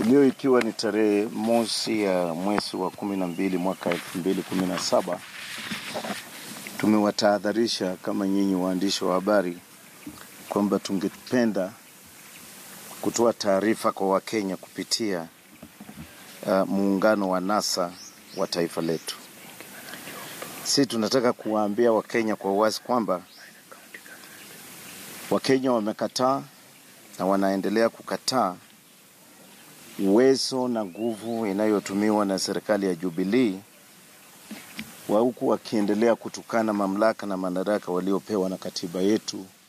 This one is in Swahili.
Leo ikiwa ni tarehe mosi ya mwezi wa kumi na mbili mwaka elfu mbili kumi na saba tumewatahadharisha kama nyinyi waandishi wa habari kwamba tungependa kutoa taarifa kwa Wakenya kupitia uh, muungano wa NASA wa taifa letu. Si tunataka kuwaambia Wakenya kwa uwazi kwamba Wakenya wamekataa na wanaendelea kukataa uwezo na nguvu inayotumiwa na serikali ya Jubilee wa huku wakiendelea kutukana mamlaka na madaraka waliopewa na katiba yetu